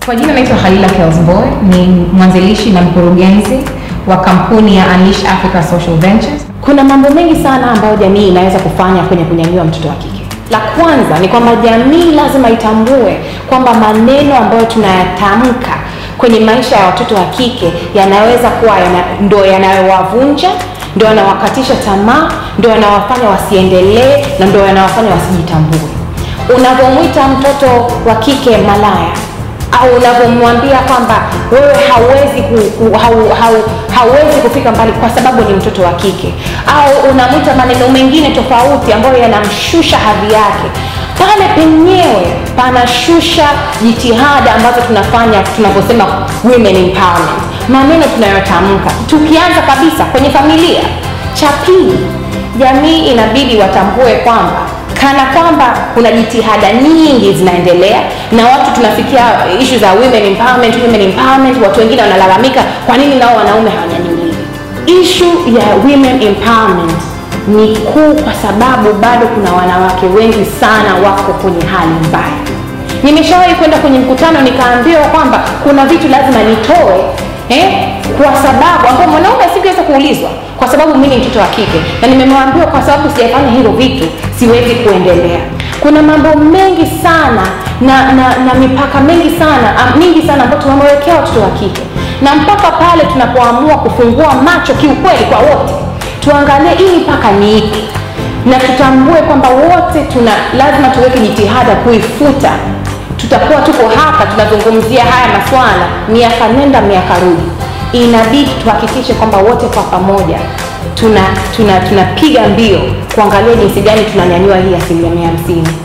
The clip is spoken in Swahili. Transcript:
Kwa jina naitwa Halila Kelsboy, ni mwanzilishi na mkurugenzi wa kampuni ya Unleash Africa Social Ventures. Kuna mambo mengi sana ambayo jamii inaweza kufanya kwenye kunyanyua mtoto wa kike. La kwanza ni kwamba jamii lazima itambue kwamba maneno ambayo tunayatamka kwenye maisha ya watoto wa kike yanaweza kuwa yana, ndo yanayowavunja, ndo yanawakatisha tamaa, ndo yanawafanya wasiendelee na ndo yanawafanya wasijitambue. Unavyomwita mtoto wa kike malaya au unavyomwambia kwamba wewe hauwezi ku, ku, hau, hau, hauwezi kufika mbali kwa sababu ni mtoto wa kike, au unamwita maneno mengine tofauti ambayo yanamshusha hadhi yake, pale penyewe panashusha jitihada ambazo tunafanya tunaposema women empowerment, maneno tunayotamka. Tukianza kabisa kwenye familia, cha pili, jamii inabidi watambue kwamba kana kwamba kuna jitihada nyingi zinaendelea na watu tunafikia ishu za women empowerment, women empowerment. Watu wengine wanalalamika kwa nini nao wanaume hawanyanyuliwi. Ishu ya women empowerment ni kuu kwa sababu bado kuna wanawake wengi sana wako kwenye hali mbaya. Nimeshawahi kwenda kwenye mkutano nikaambiwa kwamba kuna vitu lazima nitoe eh, kwa sababu ambao mwanaume asingeweza kuulizwa kwa sababu mimi ni mtoto wa kike, na nimemwambiwa kwa sababu sijafanya hivyo vitu siwezi kuendelea. Kuna mambo mengi sana na, na, na mipaka mengi sana am, mingi sana ambayo tumewekea watoto wa kike, na mpaka pale tunapoamua kufungua macho kiukweli kwa wote, tuangalie hii mipaka ni ipi, na tutambue kwamba wote tuna lazima tuweke jitihada kuifuta. Tutakuwa tuko hapa tunazungumzia haya maswala miaka nenda miaka rudi, inabidi tuhakikishe kwamba wote kwa pamoja tuna tunapiga tuna mbio kuangalia jinsi gani tunanyanyua hii asilimia hamsini.